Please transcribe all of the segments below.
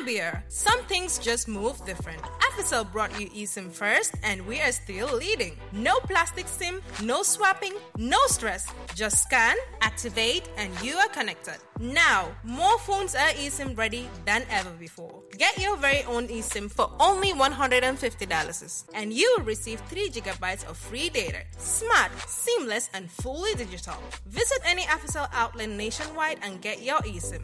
Gambia, some things just move different. Africell brought you eSIM first, and we are still leading. No plastic SIM, no swapping, no stress. Just scan, activate, and you are connected. Now, more phones are eSIM ready than ever before. Get your very own eSIM for only $150, and you will receive 3 gigabytes of free data. Smart, seamless, and fully digital. Visit any Africell outlet nationwide and get your eSIM.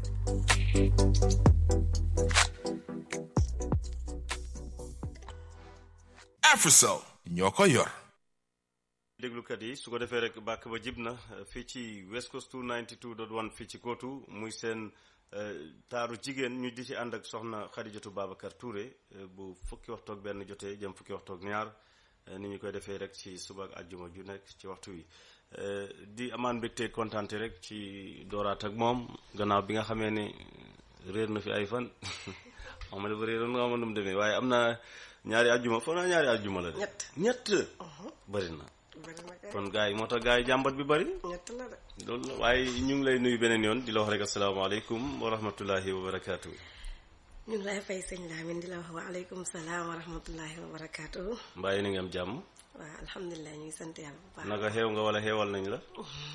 Africell ñoo ko yor. déglukat yi su ko defee rek bàkk ba jib na fii ci West Coast 292.1 fii ci kootu muy seen taaru jigéen ñu di ci ànd ak soxna Xadijatu Babacar Touré bu fukki waxtu ak benn jotee jëm fukki waxtu ak ñaar ni ñu koy defee rek ci suba ak àjjuma ju nekk ci waxtu wi di amaan mbégte kontaante rek ci dooraat ak moom gannaaw bi nga xamee ne réer na fi ay fan xam nga dafa réeroon nga xam nu mu demee waaye am na ñaari àjjuma foog naa ñaari àjjuma la de. ñett ñett bëri na bëri na kay kon gars yi moo tax gars yi jàmbat bi bëri ñett la de loolu la waaye ñu ngi lay nuyu beneen yoon di la wax rek asalaamaaleykum wa rahmatullahi wa barakaatu. ñu ngi lay fay sëñ Lamine di la wax waaleykum salaam wa rahmatullahi wa barakaatu. mbaa yéen a ngi am jàmm waaw alhamdulilah ñu ngi sant yàlla bu baax. naka xew nga wala xeewal nañ la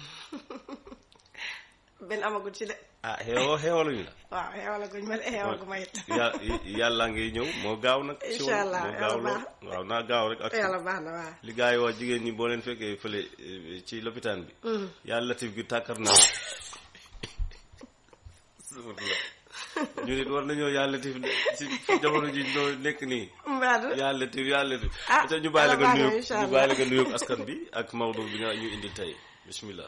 benn amagut ci de. ah xeewoo xeewaluñ la waaw xeewalaguñ ma de xeewalagu ma it. ya yàlla ngi ñëw moo gaaw nag si Incha allah, moo gaaw yàlla lool baax. waaw naa gaaw rek ak yàlla baax na waaw. li gars yi wax jigéen ñi boo leen fekkee fële eh, ci lopitaan bi yàlla latif gi tàkkar naa ñu nit war nañoo yàlla latif ci jamono ji ñoo nekk nii Mbadou. yàlla latif yàlla latif Ah, te ñu bàyyi la nga yàlla baax na, nuyoog incha ñu allah. bàyyi la nga nuyoog askan bi ak Maodo bi nga ñu indi tey bismillah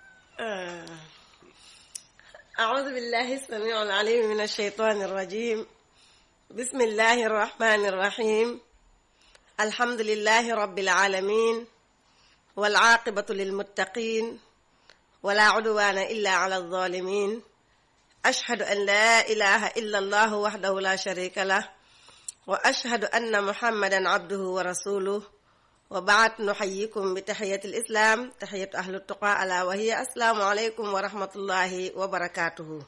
أعوذ بالله السميع العليم من الشيطان الرجيم بسم الله الرحمن الرحيم الحمد لله رب العالمين والعاقبة للمتقين ولا عدوان إلا على الظالمين أشهد أن لا إله إلا الله وحده لا شريك له وأشهد أن محمدا عبده ورسوله وبعد نحييكم بتحية الإسلام تحية أهل التقى ألا وهي السلام عليكم ورحمة الله وبركاته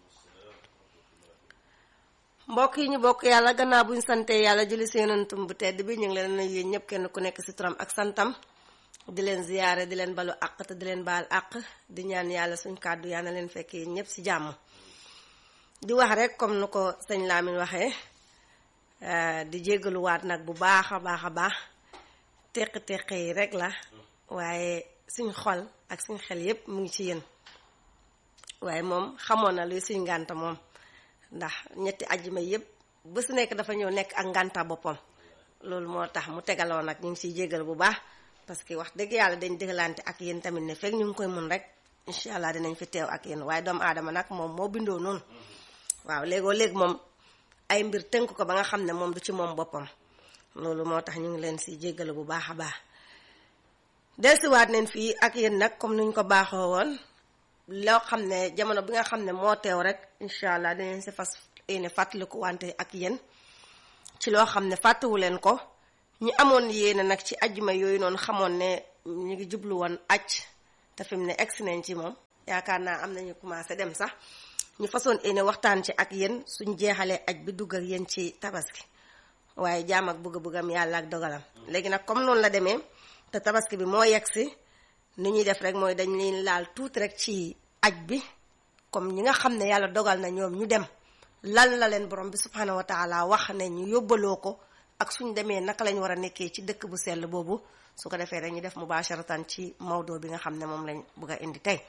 mbokk yi ñu bokk yàlla gannaaw buñ sante yàlla julli si yonentum bu tedd bi ñu ngi leen nuyu yéen ñëpp kenn ku nekk si turam ak santam di leen ziyaare di leen balu àq te di leen baal àq di ñaan yàlla suñ kàddu yaa na leen fekk yéen ñëpp si jàmm di wax rek comme nu ko sëñ Lamine waxee eh, di jéggaluwaat nag bu baax a baax a baax teq-teq yi rek la waaye suñ xol ak suñ xel yépp mu ngi ci yéen waaye moom xamoon na luy suñ ngànta moom ndax ñetti ajjuma yépp bu su nekk dafa ñëw nekk ak ngànta boppam loolu moo tax mu tegaloo nag ñu ngi siy jégal bu baax parce que wax dëgg yàlla dañ dëggalante ak yéen tamit ne fekk ñu ngi koy mun rek incha allah dinañ fi teew ak yéen waaye doomu aadama nag moom moo bindoo noonu waaw léegoo léegi moom ay mbir tënk ko ba nga xam ne moom du ci moom boppam loolu moo tax ñu ngi leen si jéggalu bu baax a baax delsiwaat neen fii ak yéen nag comme nuñ ko baaxoo woon loo xam ne jamono bi nga xam ne moo teew rek incha allah dinañ si fas yéene fàttaliku wante ak yéen ci loo xam ne fàttewu leen ko ñi amoon yéene nag ci ajjuma yooyu noonu xamoon ne ñu ngi jublu woon aj te fi mu ne egsi nañ ci moom yaakaar naa am nañu commencé dem sax ñu façon yéene waxtaan ci ak yéen suñ jeexalee aj bi dugg ak yéen ci tabaski waaye jaam ak bëgg-bëggam yàlla ak dogalam léegi nag comme noonu la demee te tabaski bi moo yegg si ni ñuy def rek mooy dañ leen laal tuuti rek ci aj bi comme ñi nga xam ne yàlla dogal na ñoom ñu dem lan la leen borom bi subhanahu wa taala wax ne ñu yóbbaloo ko ak suñ demee naka lañ war a nekkee ci dëkk bu sell boobu su ko defee rek ñu def mubasharatan ci mawdo bi nga xam ne moom lañ bëgg a indi tey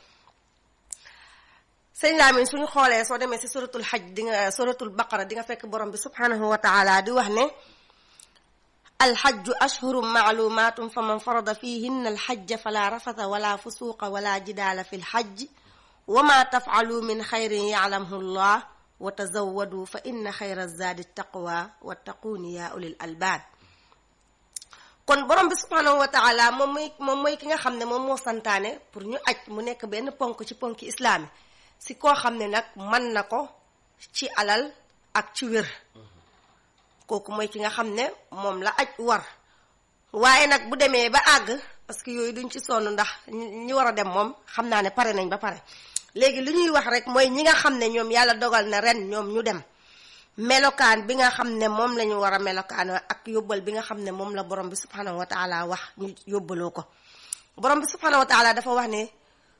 sëñ Lamine suñu xoolee soo demee si suratul xaj di nga suratul baqara di nga fekk borom bi subhanahu wa taala di wax ne alxajju ashhuru maalumatum fa man farada fihinna alxajja fala rafata wala fusuqa wala jidaala fi lxajj wa ma tafcalu min xayrin yaclamhu llah wa tazawadu fa inna xayra zaadi taqwa wattaquuni ya ulil albaab kon borom bi subhanahu wa taala moom mooy moom mooy ki nga xam ne moom moo santaane pour ñu aj mu nekk benn ponk ci ponki islaami si koo xam ne nag mën na ko ci alal ak ci wér kooku mooy ki nga xam ne moom la aj war waaye nag bu demee ba àgg parce que yooyu duñ ci sonn ndax ñi war a dem moom xam naa ne pare nañ ba pare léegi li ñuy wax rek mooy ñi nga xam ne ñoom yàlla dogal na ren ñoom ñu dem melokaan bi nga xam ne moom la ñu war a melokaan ak yóbbal bi nga xam ne moom la borom bi subhanahu wa taala wax ñu yóbbaloo ko borom bi subhanahu wa taala dafa wax ne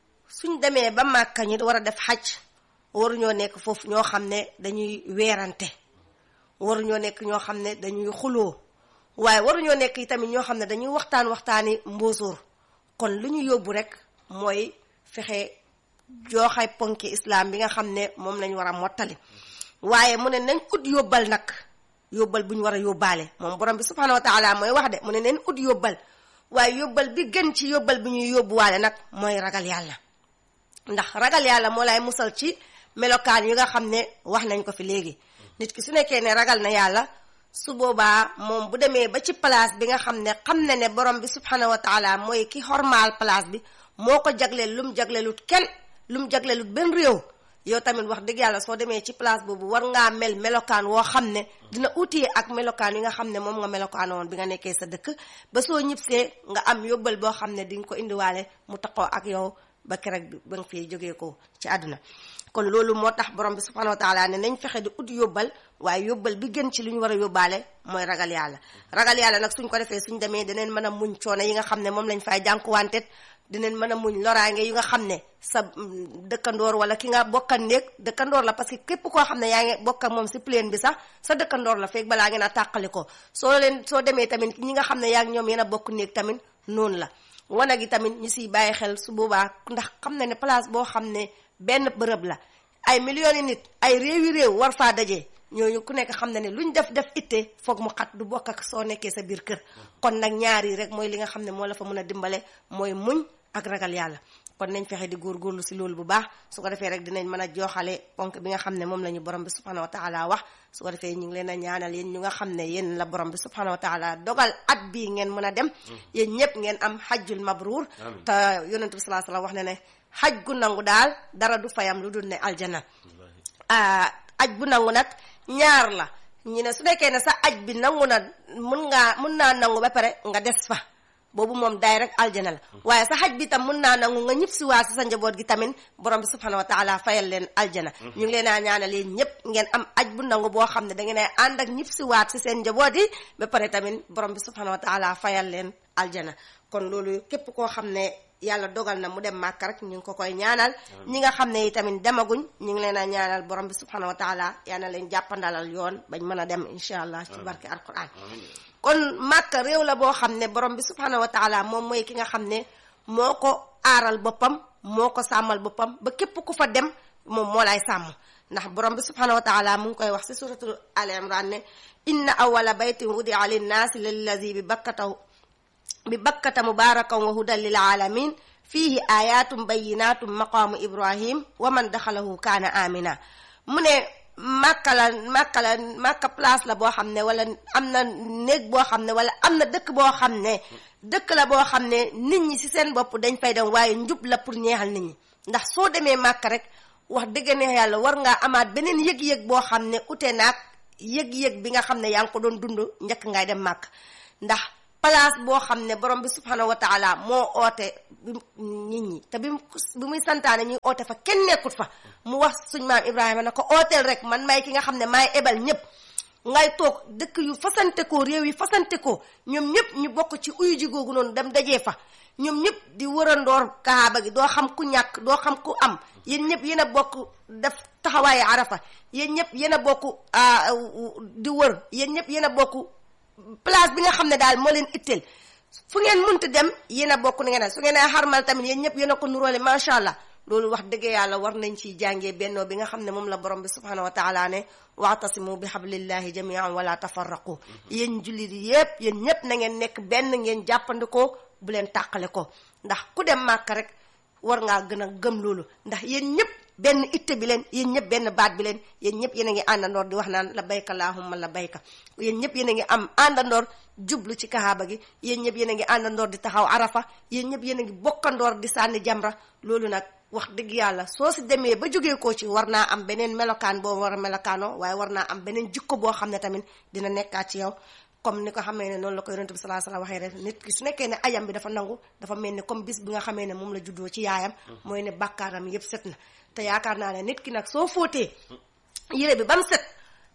suñ demee ba màkka ñu war a def xaj waruñoo nekk foofu ñoo xam ne dañuy weerante waruñoo nekk ñoo xam ne dañuy xuloo waaye waruñoo nekk yi tamit ñoo xam ne dañuy waxtaan waxtaani mbóosóor kon lu ñu yóbbu rek mooy fexe jooxay ponki islam bi nga xam ne moom lañ war a mottali waaye mu ne nañ ut yóbbal nag yóbbal bu ñu war a yóbbaale moom borom bi subhanahu wa taala mooy wax de mu ne nañ ut yóbbal waaye yóbbal bi gën ci yóbbal bi ñuy yóbbuwaale nag mooy ragal yàlla ndax ragal yàlla moo lay musal ci melokaan yi nga xam ne wax nañ ko fi léegi nit ki su nekkee ne ragal na yàlla su boobaa moom bu demee ba ci place bi nga xam ne xam na ne borom bi subhanahu wa taala mooy ki xormaal place bi moo ko jagleel lu mu jagleelut kenn lu mu jagleelut benn réew yow tamit wax dëgg yàlla soo demee ci place boobu war ngaa mel melokaan woo xam ne dina utee ak melokaan yi nga xam ne moom nga melokaan woon bi nga nekkee sa dëkk ba soo ñibsee nga am yóbbal boo xam ne di nga ko indiwaale mu taxoo ak yow ba keroog ba nga fee jógee ko ci àdduna kon loolu moo tax borom bi subhanahu wa taala ne nañ fexe di ut yóbbal waaye yóbbal bi gën ci li ñu war a yóbbaale mooy ragal yàlla ragal yàlla nag suñ ko defee suñ demee daneen mën a muñ coono yi nga xam ne moom lañ fay jànkuwantet dinañ mën a muñ loraange yi nga xam ne sa dëkkandoor wala ki nga bokkan néeg dëkkandoor la parce que képp koo xam ne yaa ngi bokk ak moom si plaine bi sax sa dëkkandoor la feeg balaa ngeen a tàqali ko soo leen soo demee tamit ñi nga xam ne yaa ngi ñoom yéen a bokk néeg tamit noonu la wana gi tamit ñu siy bàyyi xel su boobaa ndax xam na ne place boo xam ne benn bërëb la ay millions yi nit ay réewi réew war faa daje ñooñu ku nekk xam na ne luñ def def itte foog mu xat du bokk ak soo nekkee sa biir kër kon nag ñaar yi rek mooy li nga xam ne moo la fa mën a dimbale mooy muñ ak ragal yàlla kon nañ fexe di góorgóorlu si loolu bu baax su ko defee rek dinañ mën a jooxale ponk bi nga xam ne moom la ñu borom bi subhanahu wa taala wax su ko defee ñu ngi leen a ñaanal yéen ñu nga xam ne yéen la borom bi subhanahu wa taala dogal at bii ngeen mën a dem yéen ñëpp ngeen am xajjul mabruur te yonent bi salaa salaam wax ne ne xaj gu nangu daal dara du fayam lu dul ne aljana aj bu nangu nag ñaar la ñu ne su nekkee ne sa aj bi nangu na mun ngaa mun naa nangu ba pare nga des fa boobu moom daay rek aljana la waaye sa xaj bi tam mun naa nangu nga ñëpp si waa si sa njaboot gi tamit borom bi subhanahu wa taala fayal leen aljana ñu ngi leen a ñaanal yéen ñëpp ngeen am aj bu nangu boo xam ne da ngeen ay ànd ak ñëpp si waat si seen njaboot yi ba pare tamit borom bi subhanahu wa taala fayal leen aljana kon loolu képp koo xam ne yàlla dogal na mu dem màkk rek ñu ngi ko koy ñaanal ñi nga xam ne yi tamit demaguñ ñu ngi leen a ñaanal borom bi subhanahu wa taala yal na leen jàppandalal yoon bañ mën a dem incha allah ci barke alquran kon màkk réew la boo xam ne borom bi subhanahu wa taala moom mooy ki nga xam ne moo ko aaral boppam moo ko sàmmal boppam ba képp ku fa dem moom moo lay sàmm ndax borom bi subhanahu wa taala mu ngi koy wax si suratul al imran ne inna awala baytin wudia linnaasi lillazi bi bakkatahu bi bakkata mubarakan wa hudan lil alamin fihi ayatum bayinatum maqaamu ibrahim wa man daxalahu kaana amina mu ne màkka la màkka la màkka place la boo xam ne wala am na néeg boo xam ne wala am na dëkk boo xam ne dëkk la boo xam ne nit ñi ci seen bopp dañ fay dem waaye njub la pour ñeexal nit ñi ndax soo demee màkka rek wax dëgg ne yàlla war ngaa amaat beneen yëg-yëg boo xam ne ute naag yëg-yëg bi nga xam ne yaa ngi ko doon dund njëkk ngay dem màkk ndax place boo xam ne borom bi subhanahu wa taala moo oote nit ñi te bi bi muy santaane ñuy oote fa kenn nekkut fa mu wax suñ maam Ibrahima na ko ooteel rek man may ki nga xam ne maay ebal ñëpp ngay toog dëkk yu fasante ko réew yi fasante ko ñoom ñëpp ñu bokk ci uyu ji googu noonu dem dajee fa ñoom ñëpp di wërandoor kaaba gi doo xam ku ñàkk doo xam ku am yéen ñëpp yéen a bokk def taxawaayu arafa yéen ñëpp yéen a bokk di wër yéen ñëpp yéen a bokk place bi nga xam ne daal moo leen itteel fu ngeen munti dem yéen a bokk ni ngeen ne su ngeen a xarmal tamit yéen ñëpp yéen a ko nuróole macha allah loolu wax dëgg yàlla war nañ ciy jàngee bennoo bi nga xam ne moom la borom bi subhanahu wa taala ne waatasimu bi hablillahi jamian wala tafarraqu yéen jullit yépp yéen ñëpp na ngeen nekk benn ngeen jàppandikoo bu leen tàqale ko ndax ku dem màkk rek war ngaa gën a gëm loolu ndax yéen ñëpp benn itte bi leen yéen ñëpp benn baat bi leen yéen ñëpp yéen a ngi àndandoor di wax naan la bayka laahumma la bayka yéen ñëpp yéen a ngi am àndandoor jublu ci kaaba gi yéen ñëpp yéen a ngi àndandoor di taxaw arafa yéen ñëpp yéen a ngi bokkandoor di sànni jamra loolu nag wax dëgg yàlla soo si demee ba jógee koo ci war naa am beneen melokaan boo war a melokaanoo waaye war naa am beneen jikko boo xam ne tamit dina nekkaat ci yow comme ni ko xamee ne noonu la ko yonent bi salaa salaa waxee rek nit ki su nekkee ne ayam bi dafa nangu dafa mel ni comme bis bi nga xamee ne moom la juddoo ci yaayam mooy ne bàkkaaram yépp set na te yaakaar naa ne nit ki nag soo fóotee yére bi ba mu set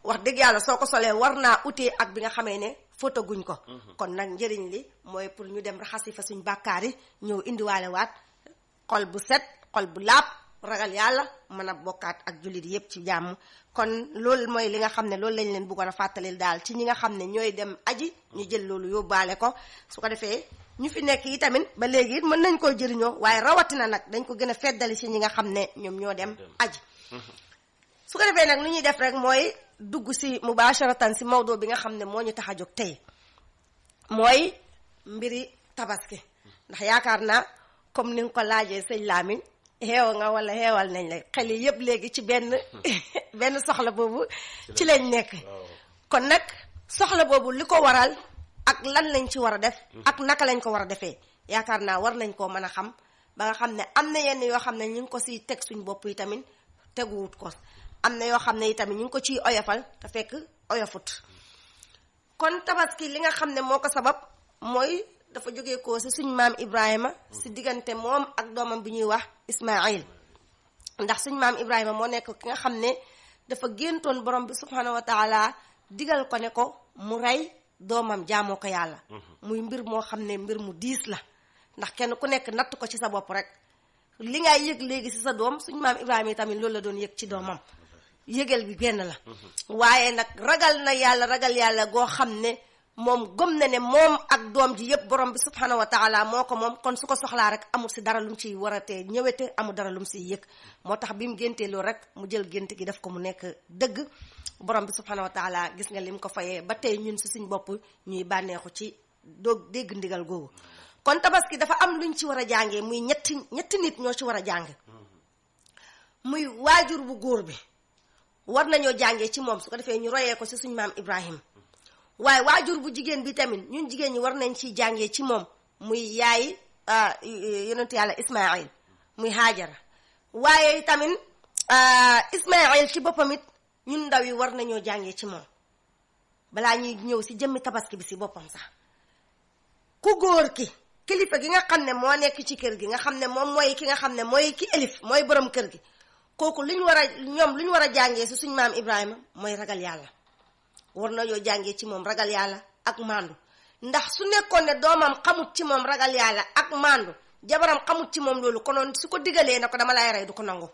wax dëgg yàlla soo ko solee war naa utee ak bi nga xamee ne photo guñ ko kon nag njëriñ li mooy pour ñu dem raxasi fa suñ bàkkaar yi ñëw indiwaale waat xol bu set xol bu laab ragal yàlla mën a bokkaat ak jullit yépp ci jàmm kon loolu mooy li nga xam ne loolu lañ leen bëggoon a fàttalil daal ci ñi nga xam ne ñooy dem aji ñu jël loolu yóbbaale ko su ko defee ñu fi nekk yi tamit ba léegi it mën nañ koo jëriñoo waaye rawatina nag dañ ko gën a feddali ci ñi nga xam ne ñoom ñoo dem aji su ko defee nag lu ñuy def rek mooy dugg si mubasharatan si mawdo bi nga xam ne moo ñu tax a jóg tey mooy mbiri tabaski ndax yaakaar naa comme ni nga ko laajee sëñ Lamine xeew nga wala xeewal nañ la xel yi yëpp léegi ci benn benn soxla boobu ci lañ nekk kon nag soxla boobu li ko waral ak lan lañ ci war a def ak naka lañ ko war a defee yaakaar naa war nañ koo mën a xam ba nga xam ne am na yenn yoo xam ne ñu ngi ko siy teg suñ bopp yi tamit teguwut ko am na yoo xam ne itamit ñu ngi ko ciy oyofal te fekk oyofut kon tabaski li nga xam ne moo ko sabab mooy dafa jógee ko si suñ maam Ibrahima si diggante moom ak doomam bi ñuy wax Ismaïl ndax suñ maam Ibrahima moo nekk ki nga xam ne dafa géntoon borom bi subhanahu wa taala digal ko ne ko mu rey doomam jaamoo ko yàlla muy mbir moo xam ne mbir mu diis la ndax kenn ku nekk natt ko ci sa bopp rek li ngay yëg léegi si sa doom suñ maam Ibrahima yi tamit loolu la doon yëg ci doomam yëgal bi benn la waaye nag ragal na yàlla ragal yàlla goo xam ne moom gëm na ne moom ak doom ji yëpp borom bi subhanahu wa taala moo ko moom kon su ko soxlaa rek amul si dara lu mu ciy waratee ñëwete amul dara lu mu siy yëg moo tax bi mu géntee loolu rek mu jël gént gi def ko mu nekk dëgg borom bi subhanahu wa taala gis nga lim ko fayee ba tey ñun si suñ bopp ñuy bànneexu ci doog dégg ndigal googu kon tabaski dafa am luñ ci war a jàngee muy ñetti ñetti nit ñoo ci war a jàng muy waajur bu góor bi war nañoo jàngee ci moom su ko defee ñu royee ko si suñ maam Ibrahim waaye waajur bu jigéen bi tamit ñun jigéen ñi war nañ ciy jàngee ci moom muy yaay yonentu yàlla Ismaïl muy Haajara waaye tamit Ismaïl ci boppam it ñun ndaw yi war nañoo jàngee ci moom balaa ñuy ñëw si jëmmi tabaski bi si boppam sax ku góor ki kilifa gi nga xam ne moo nekk ci kër gi nga xam ne moom mooy ki nga xam ne mooy ki elif mooy borom kër gi kooku lu ñu war a ñoom lu ñu war a jàngee si suñ maam Ibrahima mooy ragal yàlla war nañoo jàngee ci moom ragal yàlla ak mandu ndax su nekkoon ne doomam xamut ci moom ragal yàlla ak mandu jabaram xamut ci moom loolu konoon su ko digalee na ko dama lay rey du ko nangu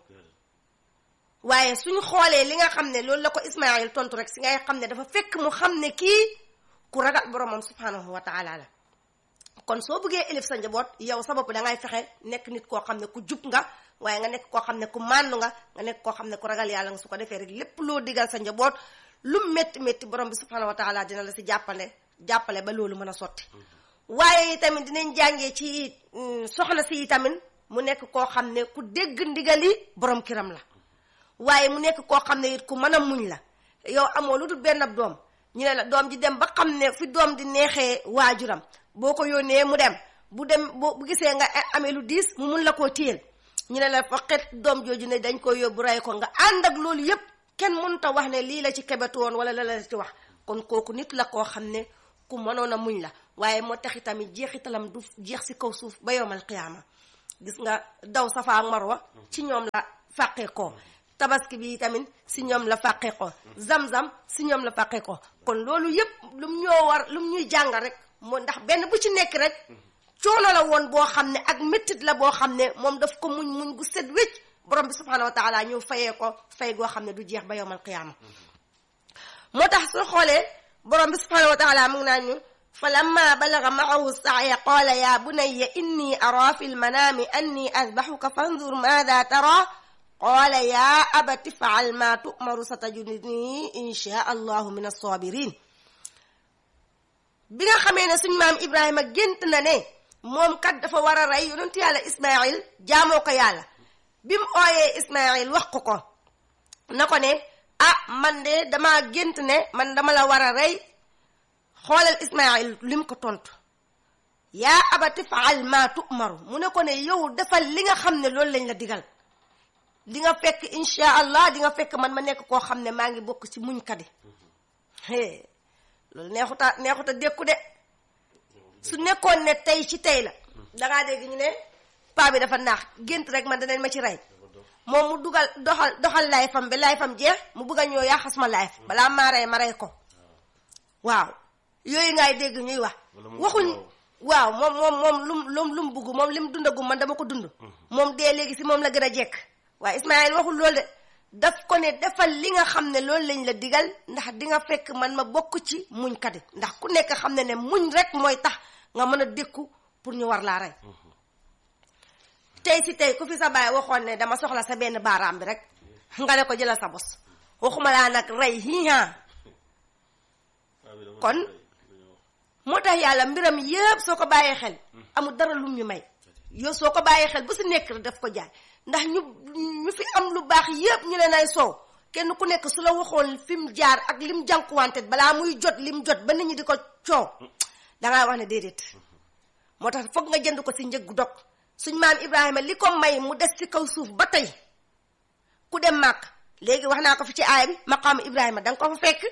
waaye suñu xoolee li nga xam ne loolu la ko Ismaayil tontu rek si ngay xam ne dafa fekk mu xam ne kii ku ragal boromam subhanahu wa taala la kon soo bëggee élif sa njaboot yow sa bopp da ngay fexe nekk nit koo xam ne ku jub nga waaye nga nekk koo xam ne ku màndu nga nga nekk koo xam ne ku ragal yàlla nga su ko defee rek lépp loo digal sa njaboot lu métti métti borom bi subhanahu wa taala dina la si jàppale jàppale ba loolu mën a sotti waaye tamit dinañ jàngee ci soxna si tamit mu nekk koo xam ne ku dégg ndigali borom kiram la waaye mu nekk koo xam ne it ku mën a muñ la yow amoo lu dul benn ab doom ñu ne la doom ji dem ba xam ne fi doom di neexee waajuram boo ko yónnee mu dem bu dem boo bu gisee nga amee lu diis mu mun la koo téyel ñu ne la fa xet doom jooju ne dañ koy yóbbu rey ko nga ànd ak loolu yépp kenn mënut a wax ne lii la ci kebetu woon wala la la ci wax kon kooku nit la koo xam ne ku mënoon a muñ la waaye moo tax itamit jeexitalam du jeex si kaw suuf ba yowmal qiyaama gis nga daw safa ak marwa ci ñoom la fàqee ko tabaski bi tamit si ñoom la fàqee ko zam-zam si ñoom la fàqee ko kon loolu yépp lum ñoo war lum ñuy jàngal rek moo ndax benn bu ci nekk rek coono la woon boo xam ne ak méttit la boo xam ne moom daf ko muñ muñ gu set wécc borom bi subhanahu wa taala ñëw fayee ko fay goo xam ne du jeex ba yowmal qiyaama moo tax soo xoolee borom bi subhanahu wa taala mu ngi naan ñu fa lamma balaga maahu saaya qaala ya bunayya inni ara fi lmanaami anni asbaxuka fanzur maada tara qaala ya abati faal ma tu'maru satajiduni insha allahu min alsabirin bi nga xamee ne suñ maam ibrahima gént na ne moom kat dafa war a rey yonentu yàlla ismail jaamoo ko yàlla bi mu ooyee ismail wax ko ko na ko ne ah man de dama gént ne man dama la war a rey xoolal ismail lim ko tontu yaa abati faal ma tu'maru mu ne ko ne yow defal li nga xam ne loolu lañ la digal di nga fekk insha allah di nga fekk man ma nekk koo xam ne maa ngi bokk ci muñkat yi loolu neexuta neexuta dékku de su nekkoon ne tey ci tey la dangaa dégg ñu ne paa bi dafa naax gént rek man danañ ma ci rey moom mu dugal doxal doxal lay fam bi lay fam jeex mu bugg a ñëw yaa xas ma layf balaa maa rey ma rey ko waaw yooyu ngay dégg ñuy wax Wala mu- waxuñ waaw. waaw moom moom moom lum lum lu mu bugg moom lim dundagum man dama ko dund moom dee léegi si moom la gën a jekk waaye Ismaël waxul loolu de daf ko ne defal li nga xam ne loolu lañ la digal ndax di nga fekk man ma bokk ci muñ kat yi ndax ku nekk xam ne ne muñ rek mooy tax nga mën a dékku pour ñu war laa rey tey si tey ku fi sa baay waxoon ne dama soxla sa benn baaraam bi rek nga ne ko jëlal sa bos waxuma laa nag rey hiihaa kon moo tax yàlla mbiram yëpp soo ko bàyyee xel amul dara lum ñu may yow soo ko bàyyee xel bu si nekk rek daf ko jaay ndax ñu ñu fi am lu baax yëpp ñu leen ay soow kenn ku nekk su la waxoon fi mu jaar ak lim jànkuwante balaa muy jot lim jot ba nit ñi di ko coow dangaa wax ne déedéet moo tax foog nga jënd ko si njëggu dog suñ maam Ibrahima li ko may mu des ci kaw suuf ba tey ku dem màkk léegi wax naa ko fi ci aaya bi maqaamu Ibrahima da nga ko fa fekk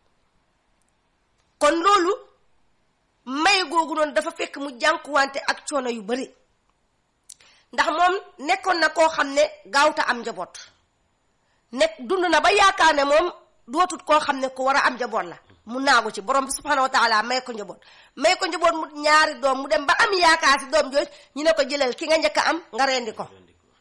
kon loolu may googu noonu dafa fekk mu jànkuwante ak coono yu bari ndax moom nekkoon na koo xam ne gaawta am njaboot nekk dund na ba yaakaar ne moom dootut koo xam ne ku war a am njaboot la mu naagu ci borom bi subhanahu wa taala may ko njaboot may ko njaboot mu ñaari doom mu dem ba am yaakaar si doom jooj ñu ne ko jëlal ki nga njëkk a am nga rendi ko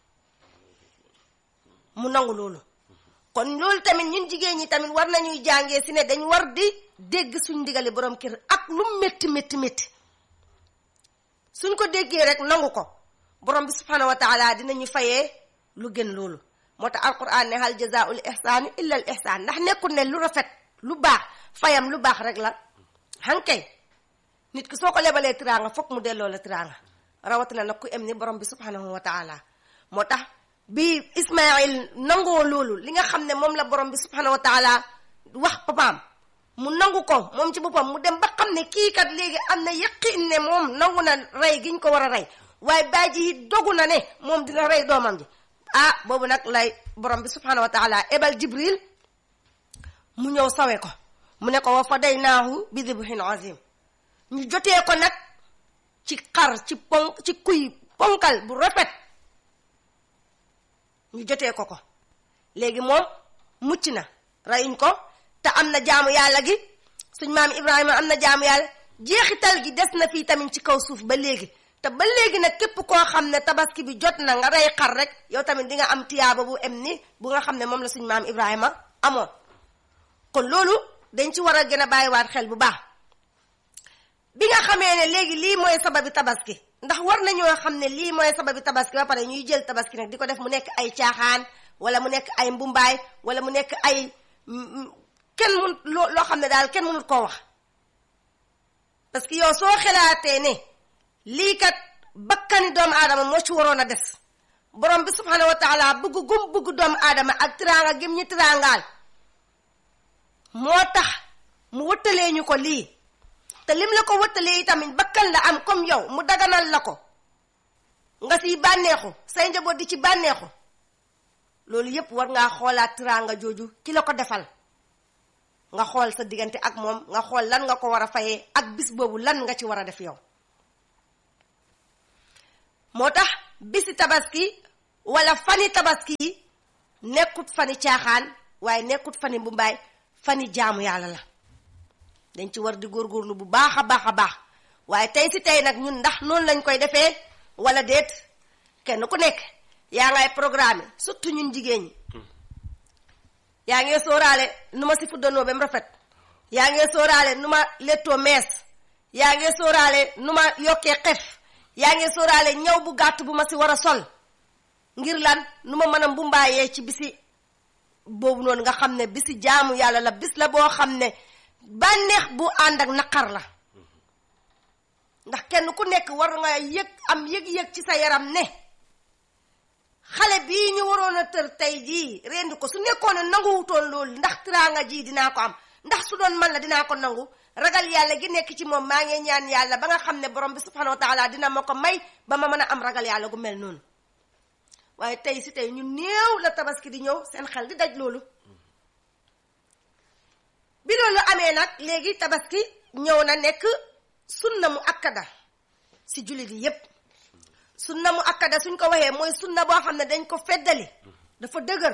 mu nangu loolu kon loolu tamit ñun jigéen ñi tamit war nañuy jàngee si ne dañ war di dégg suñ ndigali borom kër ak lu métti métti métti suñ ko déggee rek nangu ko borom bi subhanahu wa taala dinañu fayee lu gën loolu moo tax alquran ne hal jazaul ihsaani illa al ihsaan ndax nekkul ne lu rafet lu baax fayam lu baax rek la hankay nit ki soo ko lebalee tiraanga foog mu delloo la tiraanga rawatina nag ku em ni borom bi subhanahu wa taala moo tax bi Ismaïl nangoo loolu li nga xam ne moom la borom bi subhanahu wa taala wax papaam mu nangu ko moom ci boppam mu dem ba xam ne kii kat léegi am na yaqin ne moom nangu na rey giñ ko war a rey waaye baay ji it dogu na ne moom dina rey doomam ji ah boobu nag lay borom bi subhanahu wa taala ebal jibril mu ñëw sawe ko mu ne ko wa fadaynaahu bi dibhin azim ñu jotee ko nag ci xar ci pon ci kuy ponkal bu rafet ñu jotee ko ko léegi moom mucc na reyuñ ko te am na jaamu yàlla gi suñ maam Ibrahima am na jaamu yàlla jeexital gi des na fii tamit ci kaw suuf ba léegi te ba léegi nag képp koo xam ne tabaski bi jot na nga rey xar rek yow tamit di nga am tiyaaba bu em ni bu nga xam ne moom la suñ maam Ibrahima amoon kon loolu dañ ci war a gën a bàyyiwaat xel bu baax bi nga xamee ne léegi lii mooy sababi tabaski ndax war nañoo xam ne lii mooy sababi tabaski ba pare ñuy jël tabaski nag di ko def mu nekk ay caaxaan wala mu nekk ay mbumbaay wala mu nekk ay kenn mun loo loo xam ne daal kenn mënut koo wax parce que yow soo xelaatee ne lii kat bakkani doomu aadama moo ci waroon a des borom bi subhanahu wa taala bëgg gum bëgg doomu aadama ak tiraanga gim ñi tiraangaal moo tax mu wëttalee ñu ko lii te lim la ko wëttalee itamit bakkan la am comme yow mu daganal la ko nga siy bànneexu say njaboot di ci bànneexu loolu yépp war ngaa xoolaat tiraanga jooju ki la ko defal nga xool sa diggante ak moom nga xool lan nga ko war a fayee ak bis boobu lan nga ci war a def yow moo tax bisi tabaski wala fani tabaski yi nekkut fani caaxaan waaye nekkut fani mbumbaay fani jaamu yàlla la dañ ci war di góorgóorlu bu baax a baax a baax waaye tey si tey nag ñun ndax noonu lañ koy defee wala déet kenn ku nekk yaa ngay programme surtout ñun jigéen ñi yaa ngee sóoraale nu ma si fuddanoo ba mu rafet yaa ngee sóoraale nu ma lettoo mees yaa ngee sóoraale nu ma yokkee xef yaa ngee sóoraale ñaw bu gàtt bu ma si war a sol ngir lan nu ma mën a mbumbaayee ci bisi boobu noonu nga xam ne bisi jaamu yàlla la bis la boo xam ne bànneex bu ànd ak naqar la ndax kenn ku nekk war nga yëg am yëg-yëg ci sa yaram ne xale bii ñu waroon a tër tey jii rendi ko su nekkoon ne nanguwutoon loolu ndax tiraanga ji dinaa ko am ndax su doon man la dinaa ko nangu ragal yàlla gi nekk ci moom maa ngi ñaan yàlla ba nga xam ne borom bi subhanahu wa taala dina ma ko may ba ma mën a am ragal yàlla gu mel noonu waaye tey si tey ñu néew la tabaski di ñëw seen xel di daj loolu bi loolu amee nag léegi tabaski ñëw na nekk sunna mu akkada si jullit yi yépp sunna mu akkada suñ ko waxee mooy sunna boo xam ne dañ ko feddali dafa dëgër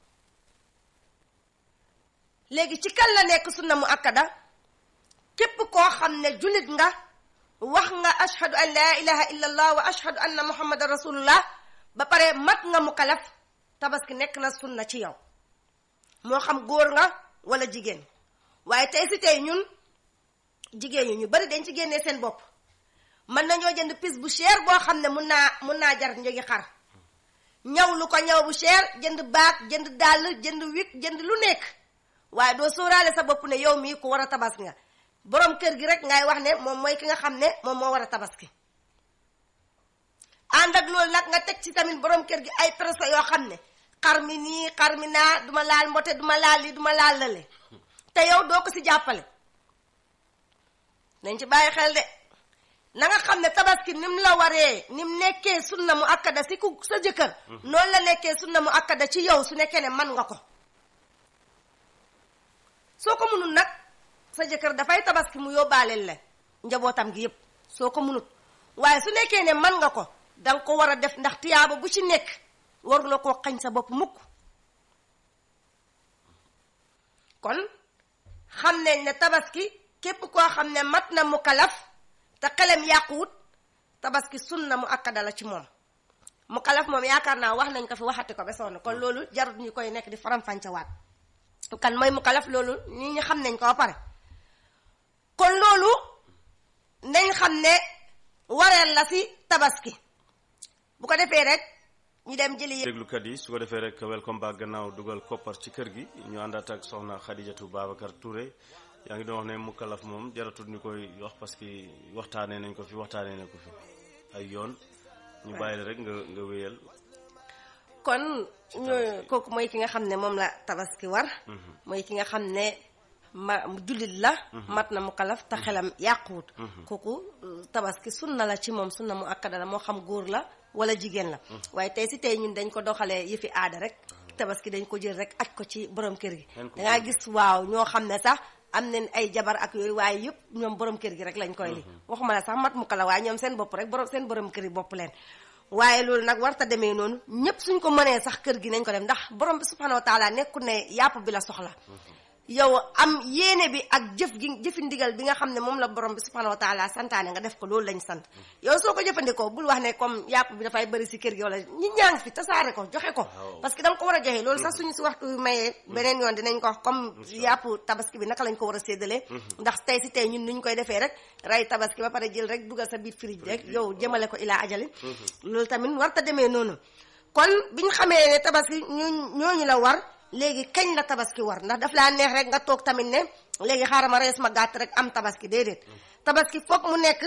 léegi ci kan la nekk sunna mu akkada képp koo xam ne jullit nga wax nga ashhadu an laa ilaha illa allah wa ashhadu anna muhammadan rasulullah ba pare mat nga mu kalaf tabaski nekk na sunna ci yow moo xam góor nga wala jigéen waaye tey si tey ñun jigéen ñi ñu bari dañ ci génnee seen bopp mën nañoo jënd pis bu cher boo xam ne mun naa mun naa jar njëgi xar ñaw lu ko ñaw bu cher jënd baag jënd dàll jënd wik jënd lu nekk waaye doo sóoraale sa bopp ne yow mii ku war a tabaski nga borom kër gi rek ngay wax ne moom mooy ki nga xam ne moom moo war a tabaski ànd ak loolu nag nga teg ci tamit borom kër gi ay pression yoo xam ne xar mi nii xar mi naa duma laal mbote duma laal lii duma laal lale te yow doo ko si jàppale nañ ci bàyyi xel de na nga xam ne tabaski nim la waree nim nekkee sunna mu akkada si ku sa jëkkër noonu la nekkee sunna mu akkada ci yow su nekkee ne man nga ko soo ko munul nag sa jëkkër dafay tabaski mu yóbbaaleel la njabootam gi yépp soo ko munut waaye su nekkee ne man nga ko danga ko war a def ndax tiyaaba bu ci nekk waru la koo xañ sa bopp mukk kon xam nañ ne tabaski képp koo xam ne mat na mu kalaf te xelem yàquwut tabaski sunna mu akkada la ci moom mu kalaf moom yaakaar naa wax nañ ko fi waxati ko ba sonn kon loolu jarut ñu koy nekk di faram-fàncewaat kan mooy mu kalaf loolu nit ñi xam nañ ko ba pare kon loolu nañ xam ne wareel la si tabaski bu ko defee rek ñu dem jëli déglukat yi su ko defee rek welcome back gannaaw dugal koppar ci kër gi ñu àndaat ak soxna Xadijatu Babacar Touré yaa ngi doon wax ne mukkalaf moom jaratul ñu koy wax parce que waxtaanee nañ ko fi waxtaanee nañ ko fi ay yoon ñu bàyyi la rek nga nga wéyal kon ñu kooku mooy ki nga xam ne moom la tabaski war mooy ki nga xam ne ma jullit la mat na mu kalaf te xelam yàquwut kooku tabaski sunna la ci moom sunna mu akkada la moo xam góor la wala jigéen la waaye tey si tey ñun dañ ko doxalee yëfi aada rek tabaski dañ ko jël rek aj ko ci borom kër gi dangaa gis waaw ñoo xam ne sax am nañ ay jabar ak yooyu waaye yëpp ñoom borom kër gi rek lañ koy li waxuma la sax mat mu kala waaye ñoom seen bopp rek borom seen borom kër yi bopp leen waaye loolu nag warta demee noonu ñëpp suñ ko mënee sax kër gi nañ ko dem ndax borom bi subhanahu wa taala nekku ne yàpp bi la soxla yow am yéene bi ak jëf gi jëfi ndigal bi nga xam ne moom la borom bi subhanahu wa taala santaane nga def ko loolu lañ sant yow soo ko jëfandikoo bul wax ne comme yàpp bi dafay bëri si kër gi wala ñi ñaa ngi fi tasaare ko joxe ko parce que da nga ko war a joxe loolu sax suñu si waxtu mayee beneen yoon dinañ ko wax comme yàpp tabaski bi naka lañ ko war a séddalee ndax tey si tey ñun nuñ koy defee rek rey tabaski ba pare jël rek dugal sa biir frige rek yow jëmale ko ilaa ajali loolu tamit warta demee noonu kon biñ xamee ne tabaski ñu ñooñu la war léegi kañ la tabaski war ndax daf laa neex rek nga toog tamit ne léegi xaaral ma rees ma gàtt rek am tabaski déedéet tabaski foog mu nekk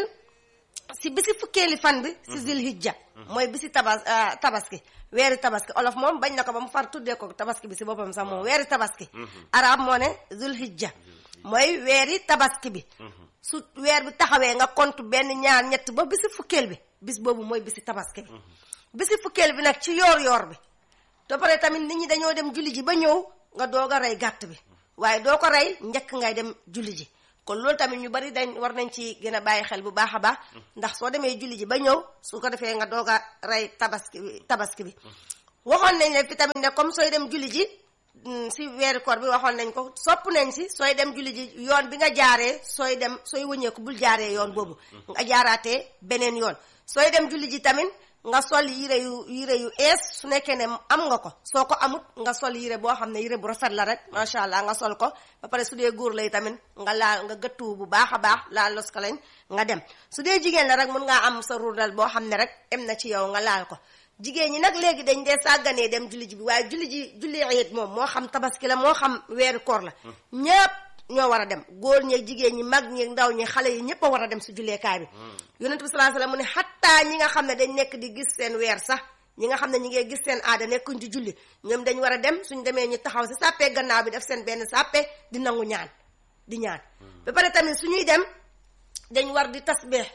si bisi fukkeeli fan bi si zilhijja mooy bisi tabas tabaski weeri tabaski olof moom bañ na ko ba mu far tuddee ko tabaski bi si boppam sax moom weeri tabaski arab moo ne zilhijja mooy weeri tabaski bi su weer bi taxawee nga compte benn ñaar ñett ba bisi fukkeel bi bis boobu mooy bisi tabaski bi bisi fukkeel bi nag ci yoor yoor bi te pare tamit nit ñi dañoo dem julli ji ba ñëw nga doog a rey gàtt bi waaye doo ko rey njëkk ngay dem julli ji kon loolu tamit ñu bari dañ war nañ ci gën a bàyyi xel bu baax a baax ndax soo demee julli ji ba ñëw su ko defee nga doog a rey tabaski tabaski bi waxoon nañ leen fi tamit ne comme sooy dem julli ji si weeru koor bi waxoon nañ ko sopp nañ si sooy dem julli ji yoon bi nga jaaree sooy dem sooy wëñeeku bul jaaree yoon boobu nga jaaraatee beneen yoon sooy dem julli ji tamit nga sol yire yu yire yu ees su nekkee ne am nga ko soo ko amut nga sol yire boo xam ne yire bu rafet la rek macha allah nga sol ko ba pare su dee góor lay tamit nga laal nga gëttu bu baax a baax laal los ko lañ nga dem su dee jigéen la rek mun ngaa am sa rurdal boo xam ne rek em na ci yow nga laal ko jigéen ñi nag léegi dañ dee sàgganee dem julli ji bi waaye julli ji julli eet moom moo xam tabaski la moo xam weeru koor la ñépp ñoo war a dem góor ñeeg jigéen ñi mag ñi ndaw ñi xale yi ñëpp a war a dem si julleekaay bi yonent bi sallallahu alayhi wasallam mu ne xattaa ñi nga xam ne dañ nekk di gis seen weer sax ñi nga xam ne ñi ngay gis seen aada nekkuñ ci julli ñoom dañ war a dem suñ demee ñu taxaw si sàppee gannaaw bi def seen benn sàppe di nangu ñaan di ñaan ba pare tamit suñuy dem dañ war di tasbih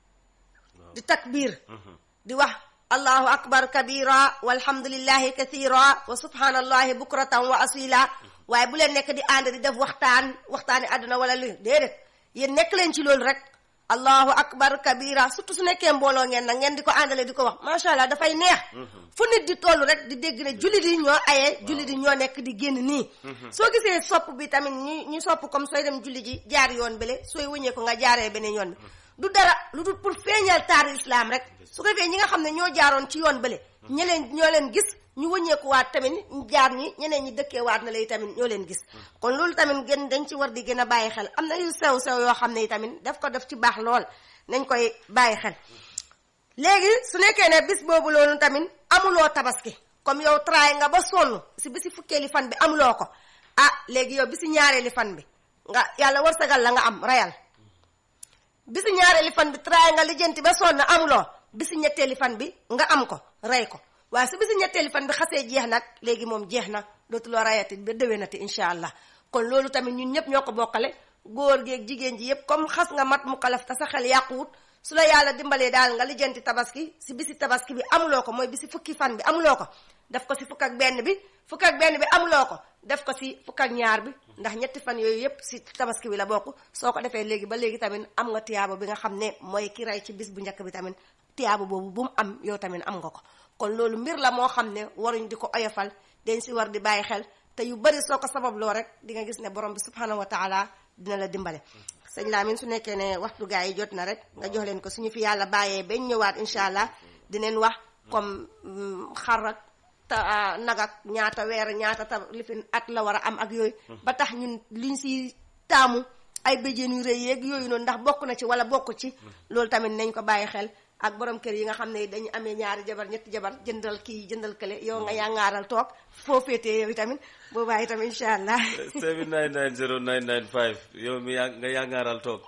di takbir di wax allahu akbar kabira walhamdulillahi kathira wa subhanallahi bukratan wa asila waaye bu leen nekk di ànd di def waxtaan waxtaani àdduna wala lu déedéet yéen nekk leen ci loolu rek allahu akbar kabira surtout su nekkee mbooloo ngeen nag ngeen di ko àndale di ko wax macha allah dafay neex fu nit di toll rek di dégg ne jullit yi ñoo aye jullit yi ñoo nekk di génn nii soo gisee sopp bi tamit ñu ñu sopp comme sooy dem julli ji jaar yoon bele sooy wëññee ko nga jaaree beneen yoon bi du dara lu dul pour feeñal taari islam rek su ko defee ñi nga xam ne ñoo jaaroon ci yoon bële ñe leen ñoo leen gis ñu wëññeeku waat tamit ñu jaar ñi ñeneen ñi dëkkee waat na lay tamit ñoo leen gis kon loolu tamit gën dañ ci war di gën a bàyyi xel am na yu sew sew yoo xam ne tamit daf ko def ci baax lool nañ koy bàyyi xel léegi su nekkee ne bis boobu loolu tamit amuloo tabaski comme yow tray nga ba sonn si bisi fukkeeli fan bi amuloo ko ah léegi yow bisi ñaareeli fan bi nga yàlla warsagal la nga am rayal bisi ñaareeli fan bi tray nga lijjanti ba sonn amuloo bisi ñetteeli fan bi nga am ko rey ko waaye su bisi ñetteeli fan bi xasee jeex nag léegi moom jeex na dootuloo rayati ba déwénati incha allah kon loolu tamit ñun ñëpp ñoo ko bokkale góor geeg jigéen ji yëpp comme xas nga mat mu kalaf te sa xel yàquwut su la yàlla dimbalee daal nga lijjanti tabaski si bisi tabaski bi amuloo ko mooy bisi fukki fan bi amuloo ko def ko si fukk ak benn bi fukk ak benn bi amuloo ko def ko si fukk ak ñaar bi ndax ñetti fan yooyu yëpp si tabaski bi la bokk soo ko defee léegi ba léegi tamit am nga tiyaaba bi nga xam ne mooy ki rey ci bis bu njëkk bi tamit tiyaaba boobu bu mu am yow tamit am nga ko kon loolu mbir la moo xam ne waruñ di ko oyofal dañ si war di bàyyi xel te yu bari soo ko sababloo rek di nga gis ne borom bi subhanahu wa taala dina la dimbale sëñ Lamine su nekkee ne waxtu gaa yi jot na rek nga jox leen ko suñu fi yàlla bàyyee bañ ñëwaat incha allah dineen wax comme xar ak ta nag ak ñaata weer ñaata ta lifin at la war a am ak yooyu ba tax ñun liñ si taamu ay béjjén yu rëy yeeg yooyu noonu ndax bokk na ci wala bokk ci loolu tamit nañ ko bàyyi xel ak borom kër yi nga xam ne dañu amee ñaari jabar ñetti jabar jëndal kii jëndal kële yow nga yàngaaral toog foo féetee yow tamit boobaa itam incha allah 7990995 yow mi yaa nga yàngaaral toog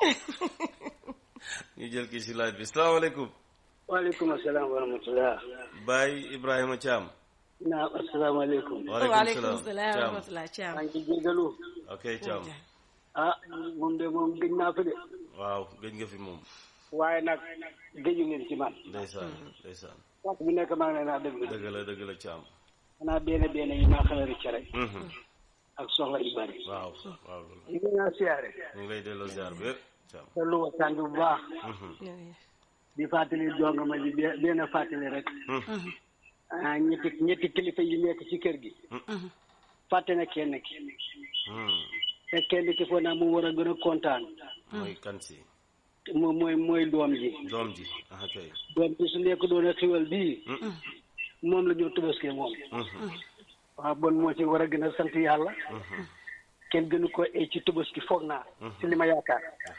ñu jël kii si laaj bi salaamaaleykum waaleykum asalaam wa rahmatulah. Baye Ibrahima Thiam. naam asalaamaaleykum. waaleykum salaam wa rahmatulah Thiam. maa ngi jégalu. ok Thiam. ah moom de moom gëj naa fi de. waaw gëj nga fi moom. waaye nag gëju ngeen ci man. ndeysaan ndeysaan. waxtu bi nekk maa ngi leen a déglu. dëgg la dëgg la Thiam. xanaa benn benn yi maa xala rëcc rek. ak soxla yu bari. waaw waaw. ñu ngi naa siyaare. ñu ngi lay delloo ziar bi yëpp Thiam. te lu waxtaan bi bu baax. di fàttali jonga ma ji benn fàttali rek. ah ñetti ñetti kilifa yi nekk ci kër gi. fàtte na kenn ki. te kenn ki foo naa mu war a gën a kontaan. mooy kan si. moom mooy mooy doom ji. doom ji ah kay. doom ji su nekk doon a xiwal bii. moom la ñu tubaskee moom. waaw bon moo ci war a gën a sant yàlla. kenn gënu ko ay ci tubaski foog naa. ci li ma yaakaar.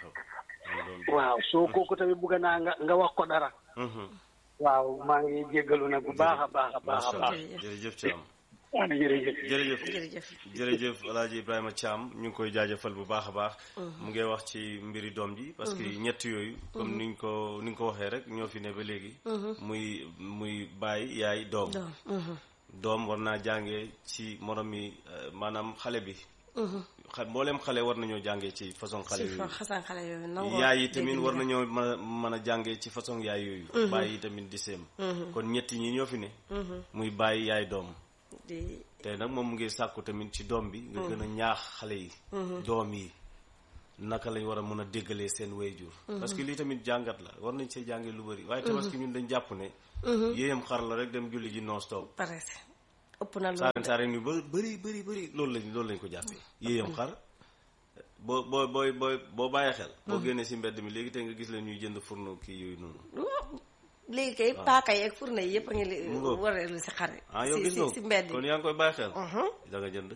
waaw soo kooku tamit bugg naa nga nga wax ko dara. waaw maa ngi jéggalu nag bu baax a baax a baax a baax. jërëjëf Thiam. waaw jërëjëf. jërëjëf jërëjëf. jërëjëf El Hadj Ibrahima Thiam ñu ngi koy jaajëfal bu baax a baax. mu ngi wax ci mbiri doom ji. parce que ñett yooyu. comme ni ñu ko ni nga ko waxee rek ñoo fi ne ba léegi. muy muy baay yaay doom. doom war naa jàngee ci morom mi maanaam xale bi. xa mboolem xale war nañoo jàngee ci façon xale yooyu. xasan xale yooyu nangoo yaay yi tamit war nañoo mën a mën a jàngee ci façon yaay yooyu. baay yi tamit di seem. kon ñetti ñi ñoo fi ne. muy baay yaay doom. di te nag moom mu ngi sàkku tamit ci doom bi. nga gën a ñaax xale yi. doom yi naka lañ war a mën a déggalee seen wayjur. parce que lii tamit jàngat la war nañ see jàngee lu bëri. waaye tabaski ñun dañ jàpp ne. yéeyam xar la rek dem julli ji non stop. pare ëpp na loolu saaren saaren yu ba bëri bëri bëri loolu lañ loolu lañ ko jàppee yéeyam xar boo boo booy booy boo bàyyee xel boo génnee si mbedd mi léegi tey nga gis leen ñuy jënd fourneau kii yooyu noonu léegi kay paaka yi ak furna yi yëpp a ngi li Mu ngoog. wareelu si xar ah yow si gis nga si si mbedd kon yi yaa ngi koy bàyyi xel da nga jënd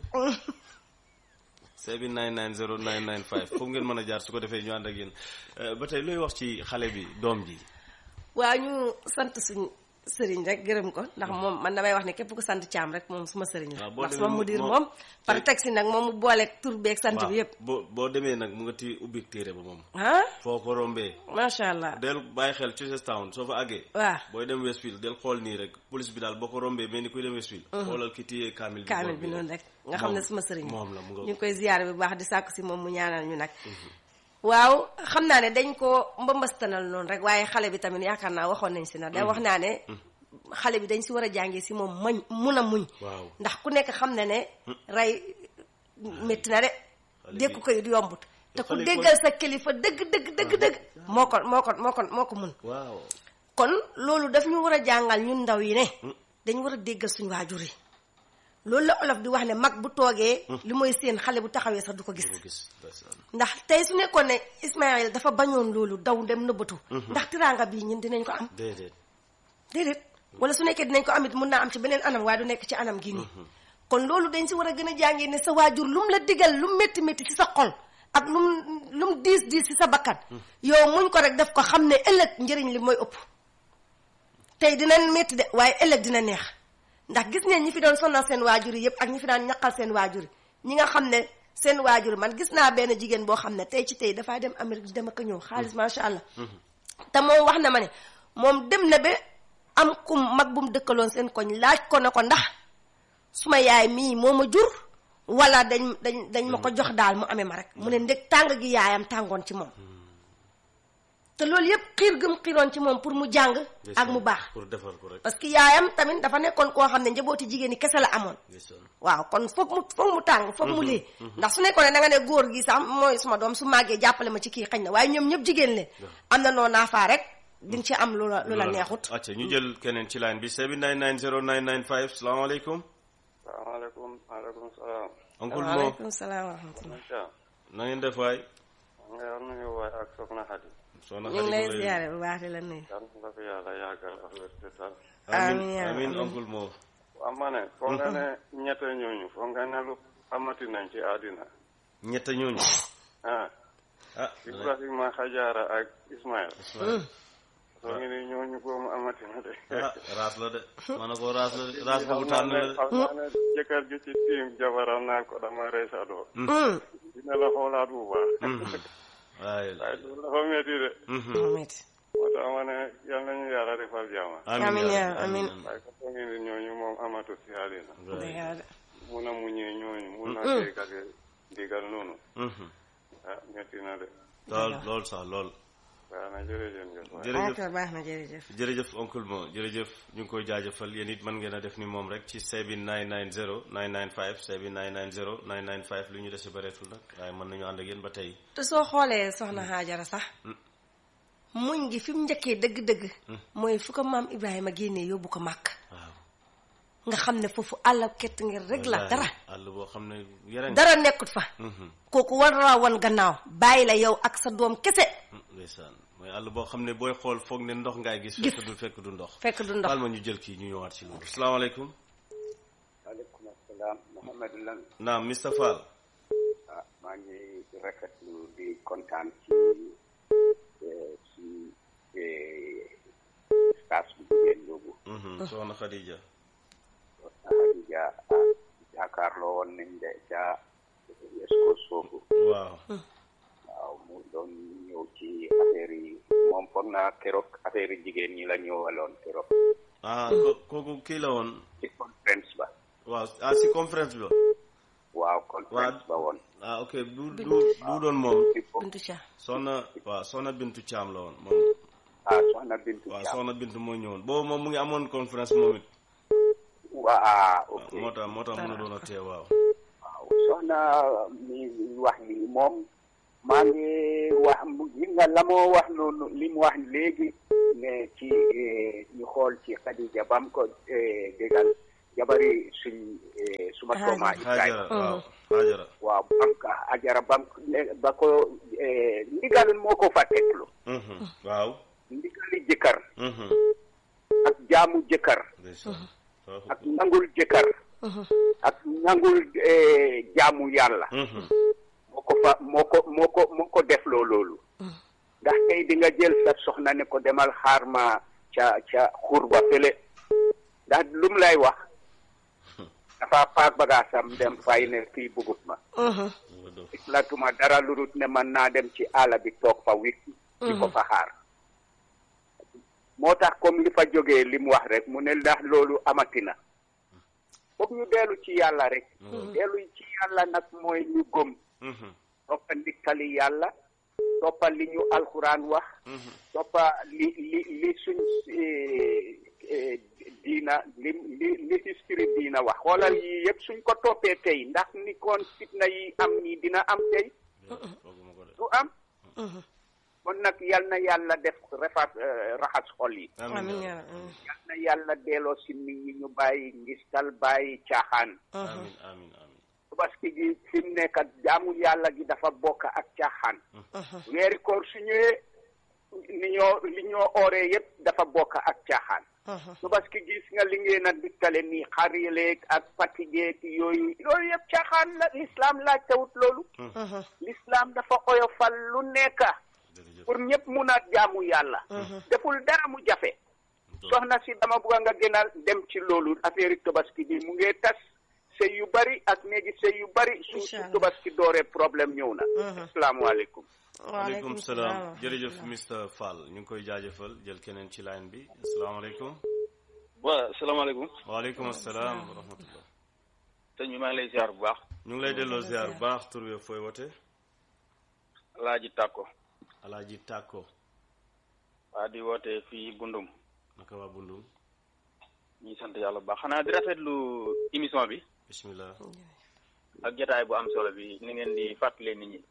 sebi 990 995 foofu ngeen mën a jaar su ko defee ñu ànd ak yéen Euh, ba tey looy wax ci xale bi doom ji waaw ñu sant suñ sëriñ rek gërëm ko ndax moom man damay wax ne képp ku sant caam rek moom suma sëriñ la waaw boo ndax demee suma mu- mudir moom- moom par te- taxi nag moom mu booleeg tur beeg sant waaw bi yëpp boo boo demee nag mu nga ti ubbi téere ba moom ah foo ko rombee macha allah del bàyyi xel Chestertown soo fa àggee waaw booy dem Westfield del xool nii rek police bi daal boo ko rombee mel ni kuy dem Westfield xoolal ki téye kaamil bi kaamil boor bi noonu rek nga xam ne suma sëriñ la moom la mu ñu nga ngi koy ziyaare bu baax di sàkku si moom mu ñaanal ñu nag waaw xam naa ne dañ ko mbambastanal noonu rek waaye xale bi tamit yaakaar naa waxoon nañ si nag da wax naa ne xale bi dañ si war a jàngee si moom mañ mun a muñ waaw ndax ku nekk xam ne ne rey métti na de Xale bi- dékku ko it yombut te ku Xale yi déggal sa kilifa dëgg dëgg dëgg dëgg moo ko moo ko moo ko moo ko mun waaw kon loolu daf ñu war a jàngal ñun ndaw yi ne dañ war a déggal suñu waajur yi loolu la olof di wax ne mag bu toogee li mooy seen xale bu taxawee sax du ko gis ko gis ndeysaan. ndax tey su nekkoon ne Ismaël dafa bañoon loolu daw dem nëbbatu ndax tiraanga bii ñun dinañ ko am déedéet déedéet wala su nekkee dinañ ko amit mun naa am ci beneen anam waaye du nekk ci anam gi nii kon loolu dañ si war a gën a jàngee ne sa waajur lu mu la digal lu mu métti métti ci sa xol ak lu mu lu mu diis diis ci sa bakkan yow muñ ko rek def ko xam ne ëllëg njëriñ li mooy ëpp tey dina métti de waaye ëllëg dina neex ndax gis ngeen ñi fi doon sonal seen waajur yi yëpp ak ñi fi daan ñaqal seen waajur yi ñi nga xam ne seen waajur yi man gis naa benn jigéen boo xam ne tey ci tey dafaa dem Amérique di dem ak a ñëw xaalis macha allah te moom wax na ma ne moom dem na ba am kum mag bu mu dëkkaloon seen koñ laaj ko ne ko ndax suma yaay mii moo ma jur wala dañ dañ dañ ma ko jox daal mu amee ma rek mu ne ndeg tàng gi yaayam tàngoon ci moom te loolu yëpp xiir gëm xiiroon ci moom pour mu jàng ak mu baax pour defar ko rek parce que yaayam tamit dafa nekkoon koo xam ne njabooti jigéen ñi kese la amoon ndeysaan. waaw kon foog mu foog mu tàng foog mu lii ndax su nekkoon ne da nga ne góor gi sax mooy suma doom su màggee jàppale ma ci kii xañ na waaye ñoom ñëpp jigéen leen am na noo naafaa rek di nga ci am lu la lu la neexut acca ñu jël keneen ci line bi 7990995 salaamaaleykum salaamaaleykum maaleykum salaam. oncle Mo waaleykum salaam wa rahmatullah macha na ngeen def waay nga yor nañu waay ak soxna Xadi. soxna ñu ngi lay Xadi ziare bu baax di la nuyu yal na fi yàlla yàggal ak wér te tal. amin Amiin, yaa amin amiin. oncle Mo waa ma ne foog nga ne ñette ñooñu foog nga ne lu amati nañ ci àddina. ñett ñooñu ah ah Ibrahima Xajaara ak Ismaël. soo ngi ni ñooñu boobu amati na de. ah raas la de ma ne ko raas la de raas boobu tànn la de xam naa ne jëkkër ju ci tiim jabaram naan ko dama rey sa doom. dina la xoolaat bu baax. waaye waaye loolu dafa métti de. moom it moo tax ma ne yal nañu yàlla defal jàmm. Amiin, yaa amiin. waaye ko foog ni ñooñu moom amatu si àddina. dëgg la de. mun a muñee ñooñu mun a déggal digal noonu ah métti na de lool lool sax lool waaw na jërëjëf jëf waay. jërëjëf ok baax na jërëjëf jërëjëf oncle Mo jërëjëf ñu ngi koy jaajëfal yéen it mën ngeen a def ni moom rek ci 7990 995 7990 995 lu ñu dese bareetul nag waaye mën nañu ànd ak yéen ba tey te soo xoolee soxna Haajara sax muñ gi fi mu njëkkee dëgg-dëgg mooy fu ko maam Ibrahima génnee yóbbu ko màkk waaw nga xam ne foofu àll kett ngir rek la wallaahi, dara àll boo xam ne yeren dara nekkut fa kooku war la wan gannaaw bàyyi la yow ak sa doom kese ndeysaan mooy àll boo xam ne booy xool foog ne ndox ngaay gis Gis. fekk du fekk du ndox fekk du ndox baal ma ñu jël kii ñu ñëwaat ci loolu salaamaaleykum waaleykum asalaam Mouhamadou Lan naam Mr Fall ah maa ngi rafetlu di kontaan ci eh, ci eh, stage bu jigéen boobu Mhm, soxna Khadija Khadija ah jàkkaarloo woon nañ de ca esco soobu waaw waaw mu doon ñëw ci affaire yi moom foog naa keroog affaire yi jigéen ñi la ñëwaloon keroog ah ko- kooku kii la woon ci conférence ba waaw ah si conférence bi la waaw conférence ba woon ah ok du du du doon moom ci fo- Bintu Ca soxna waaw soxna Bintu Caam la woon moom ah soxna Bintu waaw Thiam soxna Bintu moo ñëwoon boobu moom mu ngi amoon conférence moom it waa ok moo tax moo tax mën a doon a teew waaw waaw soxna mi wax ni moom maa ngi wax mu- gis nga la moo wax noonu li mu wax léegi ne ci eh, ñu xool ci Khadija bam ko eh, dégal jabari suñ eh, suma tooma Hajara Ibrahima waaw Hajara waaw bam ka ajara bam ne- ba ko eh, ndigal moo ko fa teglu Mhm, waaw ndigali jëkkër Mhm, ak jaamu jëkkër ndeysaan Waaw. ak nangul jëkkër ak nangul eh, jaamu yàlla Mhm, moo ko fa moo ko moo ko moo ko def loo loolu ndax tey di nga jël sa soxna ne ko demal xaar ma ca ca xur ba fële ndax lu mu lay wax dafa paak bagaasam dem fay ne fii bugut ma nga doon. latuma dara lu dul ne man naa dem ci àll bi toog fa wik di ko fa xaar moo tax comme li fa jógee li mu wax rek mu ne ndax loolu amati na foog ñu dellu ci yàlla rek dellu ci yàlla nag mooy ñu gëm Mhm, toppa ndikkali yàlla toppa li ñu alxuraan wax toppa li li li suñ eh, eh, diina li li li history diina wax xoolal yi yëpp suñ ko toppee tey ndax ni koon fitna yi am nii dina am tey fooguma ko de am kon nag yal na yàlla def refaat raxas xol yi amiin yaa rabbi yal na yàlla delloo si nit ñi ñu bàyyi ngistal bàyyi caaxaan amin amin amin tabaski gi fi mu nekk jaamu yàlla gi dafa bokk ak caaxaan weeri koor su ñëwee li ñoo li ñoo ooree yépp dafa bokk ak caaxaan tabaski gis nga li ngeen a dikkale nii xarileeg ak fatigueeg yooyu yooyu yëpp caaxaan la l'islam laaj tawut loolu l'islam dafa oyofal lu nekk jërëjëf pour ñëpp mun a jaamu yàlla deful dara mu jafe soxna si dama bugg nga gën a dem ci loolu affaire yi tabaski bi mu ngi tas sëy yu bari ak néegi sëy yu bari su su Inch'Allah. tabaski dooree problème ñëw na asalaamaaleykum waaleykum salaam jërëjëf Mr Fall ñu ngi koy jaajëfal jël keneen ci line bi asalaamaaleykum waaw salaamaaleykum waaleykum salaam wa rahmatullah sëñ bi maa ngi lay ziar bu baax ñu ngi lay delloo ziar bu baax tur bi fooy wote Alaaji Tàkko alaaji tàkko waa di woote fii Bundum naka waa bundum ñuy sant yàlla bu baax xanaa di rafetlu émission bi bismillah ak jotaay bu am solo bi ni ngeen di fàttalee nit ñi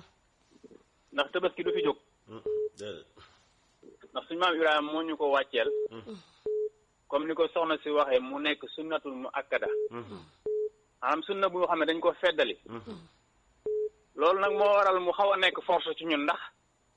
ndax tabaski du fi jóg Mm, déedéet ndax suñu maam Ibrahima moo ñu ko wàcceel comme ni ko soxna si waxee mu nekk sunnatul mu akkada maanaam sunna bu xam ne dañ ko feddali loolu nag moo waral mu xaw a nekk force ci ñun ndax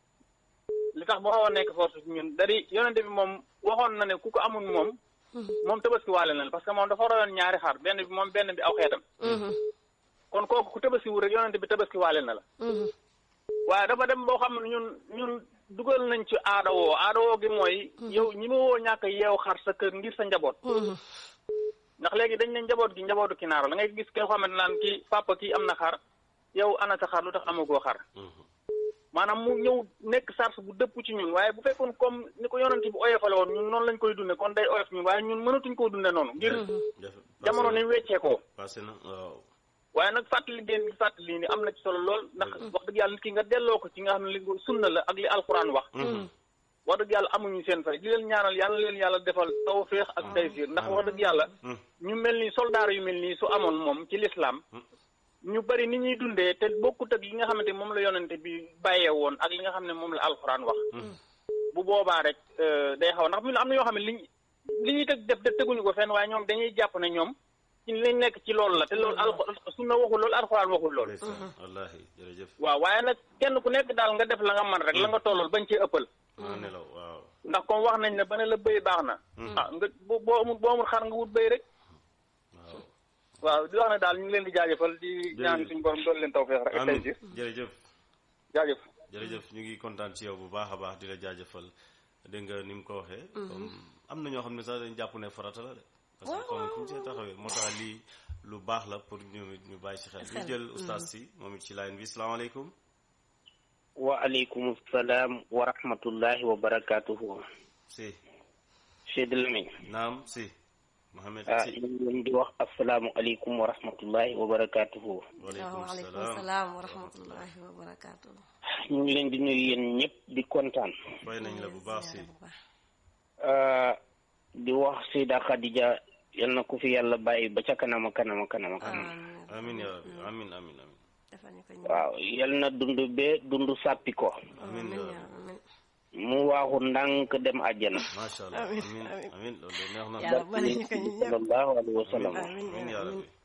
li tax mu xaw a nekk force ci ñun dari yonente bi moom waxoon na ne ku ko amul moom moom tabaski waale na la parce que moom dafa royoon ñaari xar benn bi moom benn bi aw xeetam kon kooku ku tabaski wu rek yonente bi tabaski waale na la waaye dafa dem boo xam ne ñun ñun dugal nañ ci aada woo aada woo gi mooy yow ñi ma woo ñàkk yeew xar sa kër ngir sa njaboot ndax léegi dañ ne njaboot gi njabootu kinaara la ngay gis koo xamante naan kii papa kii am na xar yow ana sa xar lu tax amagoo xar maanaam mu ñëw nekk sars bu dëpp ci ñun waaye bu fekkoon comme ni ko yonent bi oyofale woon ñun noonu lañ koy dunde kon day oyof ñun waaye ñun mënatuñ koo dunde noonu ngir def jamono ni mu weccee ko passé na waaw waaye nag fàttali ngeen di fàttali ni am na ci solo lool ndax wax dëgg yàlla nit ki nga delloo ko ci nga xam ne li sunna la ak li alxuraan wax wax dëgg yàlla amuñu seen fay di leen ñaanal yàlla leen yàlla defal tawféex ak taysiir ndax wax dëgg yàlla ñu mel ni soldaar yu mel nii su amoon moom ci lislaam ñu bari ni ñuy dundee te bokkut ak li nga xamante moom la yonente bi bàyyee woon ak li nga xam ne moom la alxuraan wax bu boobaa rek euh, day xaw ndax mu am na yoo xam ne liñ li ñuy teg def def teguñu ko fenn waaye ñoom dañuy jàpp ne ñoom ci lañ nekk ci loolu la te loolu al sunna waxul loolu alxuraan waxul loolu ndeysaan wallahi jërëjëf waaw waaye nag kenn ku nekk daal nga def la nga man rek la nga tollool bañ cee ëppal maa nelaw waaw ndax comme wax nañ ne ba ne la bëy baax na ah nga boo boo amul boo amul xar nga wut bëy rek waaw waaw di wax ne daal ñu ngi leen di jaajëfal di ñaan suñu borom doon leen tawfeex rek ak tey amin ji jërëjëf jaajëf jërëjëf ñu ngi kontaan ci yow bu baax a baax di la jaajëfal dégg nga ni mu ko waxee comme am na ñoo xam ne sax dañ jàpp ne farata la de parce que comme fu ñu see taxawee moo tax lii lu baax la pour ñu ñu bàyyi ci xel ñu jël oustaz si moom it ci line bi salaamaaleykum waaleykum salaam wa rahmatullahi wa barakatuhu si Cheikh Lamine naam si Mohamed ah si ñu ngi leen di wax asalaamu aleykum wa rahmatullahi wa barakatuhu waaleykum waaleykum salaam salaam wa rahmatullahi wa barakaatu. ñu ngi leen di nuyu yéen ñëpp di kontaan fay nañ la bu baax si bu baax. ah, di wax Seyda Khadija yal na ko fi yàlla bàyyi ba ca kanama kanama kanama kanama amin ya rabbi amin amin amin defal ñu ko ñu. waaw yal na dund be dund sàppi ko amin ya amiin yaa rabbi amiin. mu waaxu ndànk dem àjjana macha allah Amin, amin amin. amin loolu de neex na yàlla bale ñu ko ñu ñëpp. sallallahu alayhi wa sallam amiin amin ya yaa rabbi amiin.